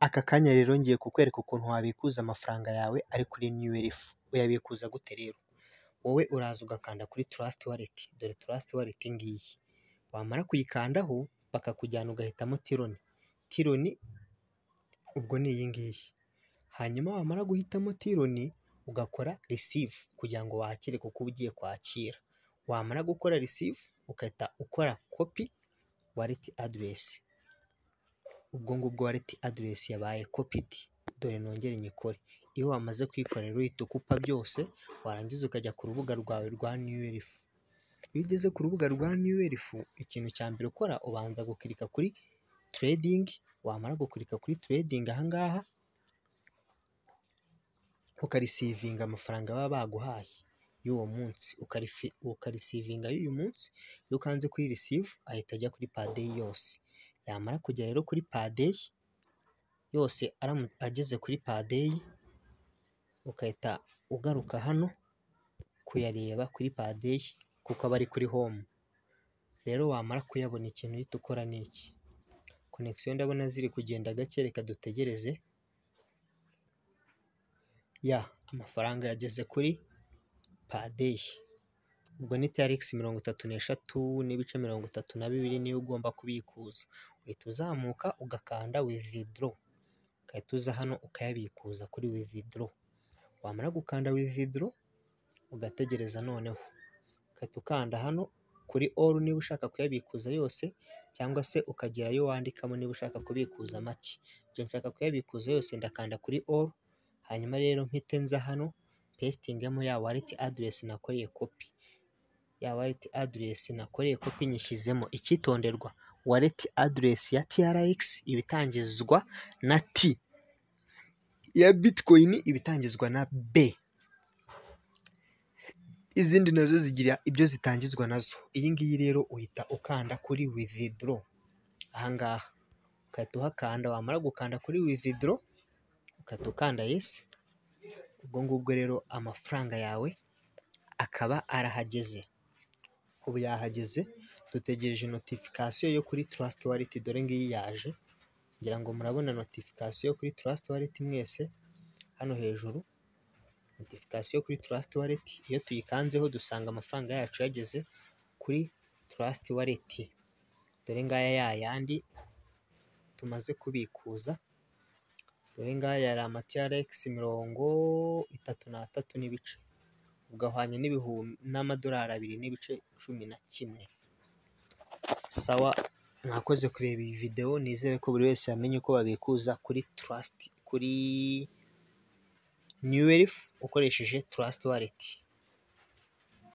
Aka kanya rero ngiye kukwereka ukuntu wabikuza amafaranga yawe ari kuri niyuwefu, uyabikuza gute rero? Wowe uraza ugakanda kuri tarasiti waleti, dore tarasiti waleti iyi ngiyi, wamara kuyikandaho bakakujyana ugahitamo tironi, tironi ubwo ni iyi ngiyi, hanyuma wamara guhitamo tironi ugakora risivu kugira ngo wakire kuko uba ugiye kwakira, wamara gukora risivu ugahita ukora kopi waleti aderesi, ubwo ngubwo waleti aderesi yabaye kopidi, dore nongere nyikore, iyo wamaze kuyikorera uhita ukupa byose, warangiza ukajya ku rubuga rwawe rwa niyuwefu, iyo ugeze ku rubuga rwa niyuwefu ikintu cya mbere ukora ubanza gukirika kuri teredingi, wamara gukirika kuri teredingi aha ngaha ukarisivinga amafaranga baba baguhaye y'uwo munsi, ukarisivinga y'uyu munsi, iyo ukanze kuri risivu ahita ajya kuri padeyi yose, yamara kugera rero kuri padeyi yose ageze kuri padeyi ugahita ugaruka hano kuyareba kuri padeyi kuko aba ari kuri homu, rero wamara kuyabona ikintu uhita ukora ni iki, konegisiyo ndabona ziri kugenda gake reka dutegereze, ya amafaranga yageze kuri padeyi, ubwo ni taregisi mirongo itatu n'eshatu n'ibice mirongo itatu na bibiri niyo ugomba kubikuza, uhita uzamuka ugakanda wividoro, ugahita uza hano ukayabikuza kuri wividoro, wamara gukanda wividoro ugategereza noneho, ugahita ukanda hano kuri oru niba ushaka kuyabikuza yose cyangwa se ukagira ayo wandikamo niba ushaka kubikuza make, njye nshaka kuyabikuza yose ndakanda kuri oru, hanyuma rero mpite nza hano pestingemo ya waleti aderesi nakoreye kopi, ya waleti aderesi nakoreye kopi nyishyizemo, icyitonderwa waleti aderesi ya tiyaragisi iba itangizwa na ti, iya bitikoyini iba itangizwa na be, izindi nazo zigira ibyo zitangizwa nazo, iyi ngiyi rero uhita ukanda kuri wividoro aha ngaha, ugahita uhakanda wamara gukanda kuri wividoro ugahita ukanda yesi, ubwo ngubwo rero amafaranga yawe akaba arahageze, ubu yahageze dutegereje notifikasiyo yo kuri tarasiti waleti dore ngiyi yaje, ngira ngo murabona notifikasiyo yo kuri tarasiti waleti mwese hano hejuru, notifikasiyo kuri tarasiti waleti iyo tuyikanzeho dusanga amafaranga yacu yageze kuri tarasiti waleti, dore ngaya yayandi tumaze kubikuza, dore ngaya yari amatiyaregisi mirongo itatu n'atatu n'ibice, ugahwanya n'amadolari abiri n'ibice cumi na kimwe, sawa mwakoze kureba iyi videwo nizere ko buri wese yamenye uko babikuza kuri tarasiti kuri niyuwefu ukoresheje tarasiti waleti.